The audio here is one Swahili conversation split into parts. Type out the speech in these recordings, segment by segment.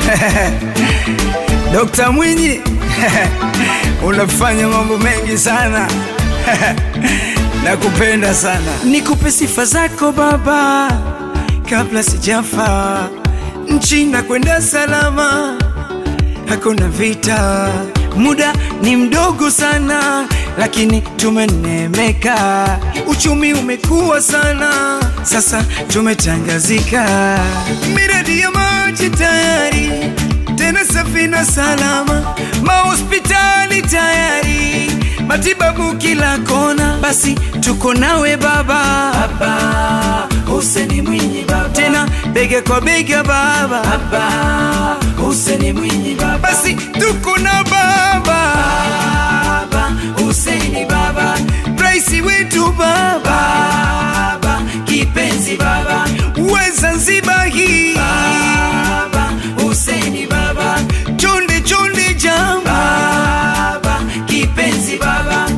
Dokta Mwinyi unafanya mambo mengi sana nakupenda sana. Nikupe sifa zako baba, kabla sijafa, nchi na kwenda salama, hakuna vita. Muda ni mdogo sana, lakini tumenemeka. Uchumi umekuwa sana, sasa tumetangazika. Miradi ya maji tayari, tena safi na salama, mahospitali tayari, matibabu kila kona. Basi tuko nawe baba, baba Hussein Mwinyi baba, tena bega kwa bega baba, baba Hussein Mwinyi baba, basi tuko na baba, baba Hussein baba, rais wetu baba, baba kipenzi baba, we Zanzibar hii baba Hussein baba, chonde chonde jam baba kipenzi baba,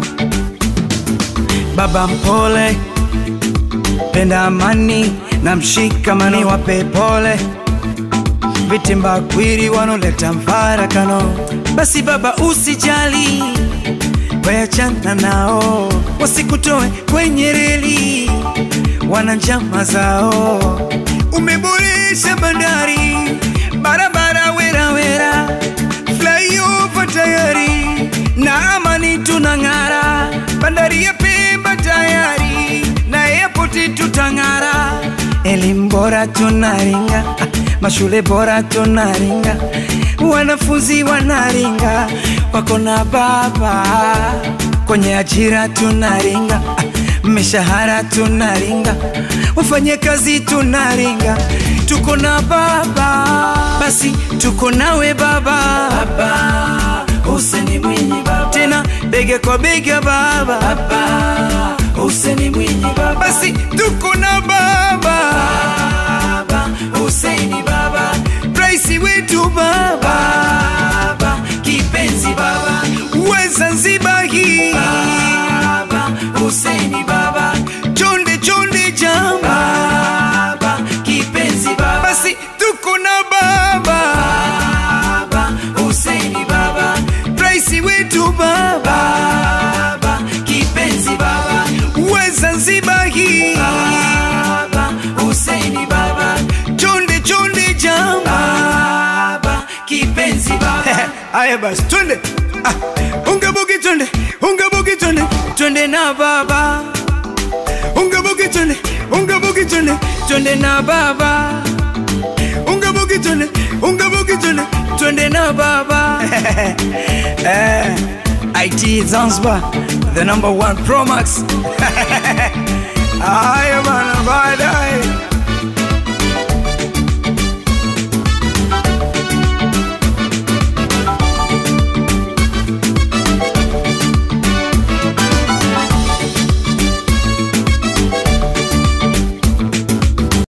baba mpole penda amani na mshikamani, wape pole vitimba kwiri wanoleta mfarakano. Basi baba, usijali, wayachana nao, wasikutoe kwenye reli, wana njama zao. Umeboresha bandari, barabara wera wera, flyover tayari, na amani tunang'ara, bandari ya Pemba tayari, na airport tutang'ara, elimu bora tunaringa, ah, mashule bora tunaringa, wanafunzi wanaringa, wako na baba kwenye ajira tunaringa, ah, mishahara tunaringa, wafanye kazi tunaringa, tuko na baba, basi tuko nawe baba, baba Hussein Mwinyi baba, tena bega kwa bega baba, baba Hussein Mwinyi baba, basi tuko na baba, baba Hussein baba, rais wetu baba, baba kipenzi baba, we Zanzibar hii baba Hussein baba, chonde chonde jam baba kipenzi baba, basi tuko na baba, baba Hussein baba, rais wetu baba, baba kipenzi baba, we Zanzibar hii baba Hussein baba, chonde chonde jam baba kipenzi baba. Aya basi twende, ah, unga bugi twende, unga bugi twende, twende na baba, unga bugi twende, unga bugi twende, twende na baba, unga bugi twende, unga bugi twende, twende na baba. eh, IT Zanzibar, the number one Pro Max. Aya bana, bada